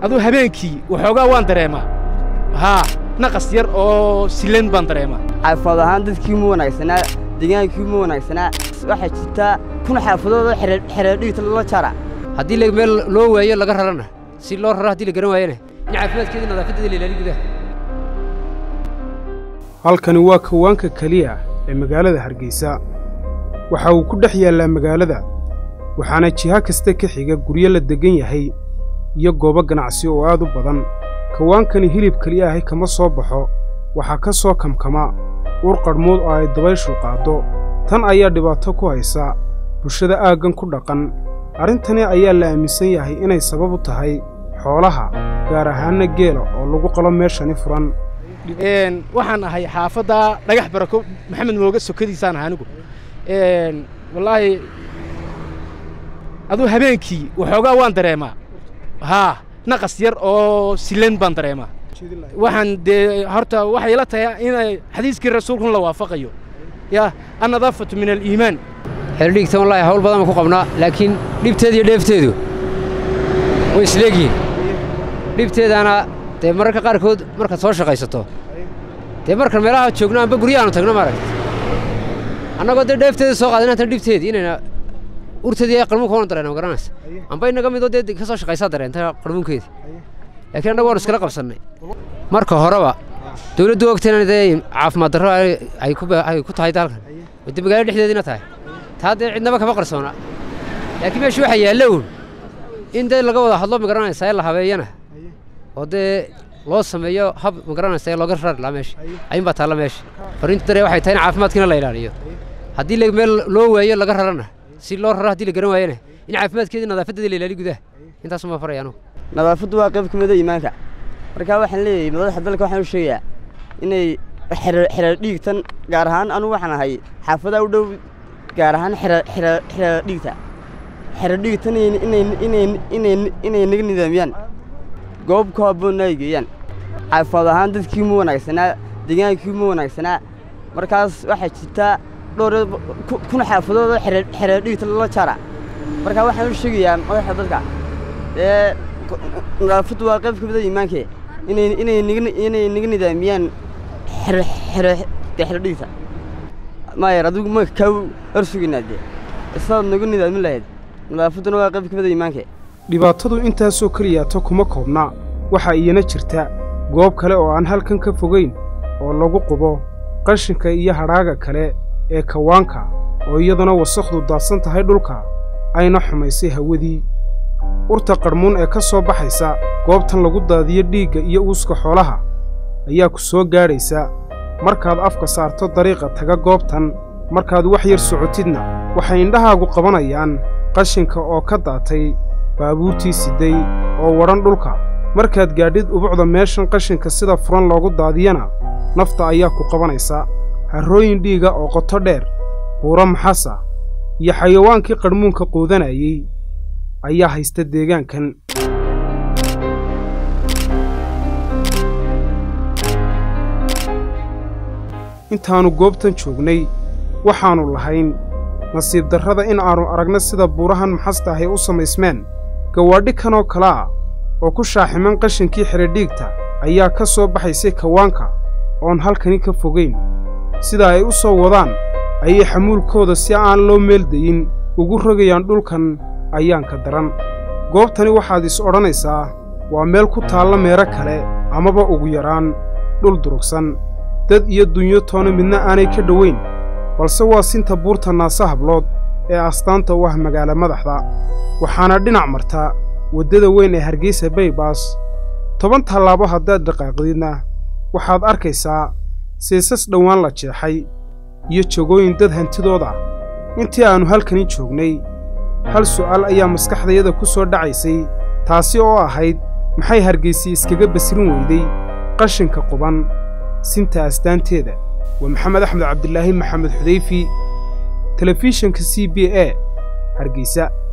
aduu habeenkii waxoogaa waan dareemaa haa naqas yar oo silan baan dareemaa xaafaad ahaan dadkii ma wanaagsanaa degaankii ma wanaagsanaa waxaa jirtaa kun xaafadood oo xereerdhigta lala jara haddii meel loo waayo laga rarana si loo raro haddii la garan waayana in caafimaadkeeda nadaafadeeda la ilaaliyo gudaha halkani waa kawaanka keliya ee magaalada hargeysa waxa uu ku dhex yaallaa magaalada waxaana jiha kasta ka xiga guryo la deggan yahay iyo goobo ganacsi oo aad u badan kawaankani hilib keliya ahi kama soo baxo waxaa ka soo kamkama ur qadhmood oo ay dabayshu qaaddo tan ayaa dhibaato ku haysa bulshada aaggan ku dhaqan arrintani ayaa la aaminsan yahay inay sabab u tahay xoolaha gaar ahaanna geela oo lagu qalo meeshani furan waxaan ahay xaafadda dhagax barako maxamed mooga sokadiisaan ahay anigu wallaahi aduu habeenkii waxoogaa waan dareemaa haa naqas yar oo silan baan dareemaa waxaan dee horta waxay ila tahay inay xadiiskii rasuulkun la waafaqayo yaa annadaafatu min aliimaan xeeldhigta wallaahi hawl badan baan ku qabnaa laakiin dhibteeda iyo dheefteedu way isleegyihiin dhibteedaana dee mararka qaarkood markaad soo shaqaysato dee markan meelaha joogno amba guryahaanu tagno maaragta annagoo dee dheefteeda soo qaadin hatan dhibteedii inayna urteedii ay qarmuunka wana dareena ma garanaysa amba inaga midoo dee ka soo shaqaysaa dareenta qarmuunkeedii laakiin annagu waanu iskala qabsannay marka horeba dawladdu ogtayna dee caafimaad darro ay ku tahay dalkan wadde magaalo dhexdeediina tahay taa dee cidnaba kama qarsoona laakiin meesha waxaa yaalla uun in dee laga wada hadlo ma garanaysaa ee la habeeyana oo dee loo sameeyo hab ma garanaysaa ee looga rari lahaa meesha ayuunbaa taalla meesha fariintu daree waxay tahay in caafimaadkiina la ilaaliyo haddii meel loo waayo laga rarana si loo raro haddii la garan waayana in caafimaadkeeda nadaafadeeda la ilaaliyo gudaha intaasuma faraya anugu nadaafaddu waa qayb ka mida iimaanka markaa waxaan leeyahay madaxda dalka waxaan u sheegayaa inay xereer dhiigtan gaar ahaan anugu waxaan ahay xaafadaha u dhow gaar ahaan xereer dhiigta xereer dhiigtan inay naga nidaamiyaan goob ku habboonna ay geeyaan xaafaad ahaan dadkii ma wanaagsanaa degaankii ma wanaagsanaa markaas waxaa jirtaa dhowr kun xaafadood oo xereer dhiigta lala jara markaa waxaan u sheegayaa madaxda dadka ee nadaafaddu waa qayb ka mida iimaankee inay naga nidaamiyaan xeredhigta maayar adigu ma kaa hor sugaynaa dee isaad nagu nidaamin lahayd nadaafadduna waa qayb ka mida iimaankee dhibaatadu intaasoo keliyaato kuma koobna waxaa iyana jirta goob kale oo aan halkan ka fogayn oo lagu qubo qashinka iyo hadhaaga kale ee kawaanka oo iyaduna wasakhdu daadsan tahay dhulka ayna xumaysay hawadii urta qadhmuun ee ka soo baxaysa goobtan lagu daadiyo dhiigga iyo uuska xoolaha ayaa ku soo gaadhaysa markaad afka saarto dariiqa taga goobtan markaad wax yar socotidna waxay indhahaagu qabanayaan qashinka oo ka daatay baabuurtii sidday oo wadhan dhulka markaad gaadhid ubucda meeshan qashinka sida furan loogu daadiyana nafta ayaa ku qabanaysa harrooyin dhiiga oo qoto dheer buuro maxasa iyo xayawaankii qadhmuunka quudanayey ayaa haysta deegaankan intaannu goobtan joognay waxaannu lahayn nasiib darrada in aannu aragna sida buurahan maxasta ahay u samaysmeen gawaadhi kanoo kale ah oo ku shaaximan qashinkii xeredhiigta ayaa ka soo baxaysay kawaanka oon halkani ka fogayn sida ay u soo wadaan ayay xamuulkooda si aan loo meeldayin ugu rogayaan dhulkan ayaanka daran goobtani waxaad is odhanaysaa waa meel ku taalla meero kale amaba ugu yaraan dhul durugsan dad iyo dunyo toona midna aanay ka dhowayn balse waa sinta buurta naasa hablood ee astaanta u ah magaala madaxda waxaana dhinac marta waddada weyn ee hargeysa baybas toban tallaabo haddaad dhaqaaqdidna waxaad arkaysaa seesas dhowaan la jeexay iyo jogooyin dad hantidood ah intii aannu halkani joognay hal su'aal ayaa maskaxdayada ku soo dhacaysay taasi oo ahayd maxay hargaysi iskaga basirin weyday qashinka quban sinta astaanteeda waa maxamed axmed cabdilaahi maxamed xudayfi telefishinka c b a hargeysa